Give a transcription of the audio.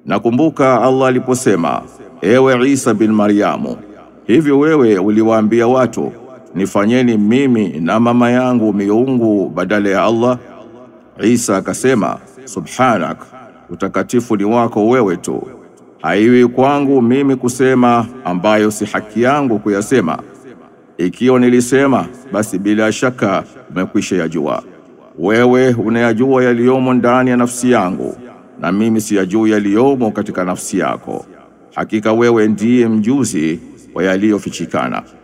Nakumbuka Allah aliposema, ewe Isa bin Maryamu, hivyo wewe uliwaambia watu, nifanyeni mimi na mama yangu miungu badala ya Allah? Isa akasema, subhanak, utakatifu ni wako wewe tu, haiwi kwangu mimi kusema ambayo si haki yangu kuyasema. Ikiwa nilisema, basi bila shaka umekwisha yajua. Wewe unayajua yaliyomo ndani ya nafsi yangu, na mimi siyajui yaliyomo katika nafsi yako. Hakika wewe ndiye mjuzi wa yaliyofichikana.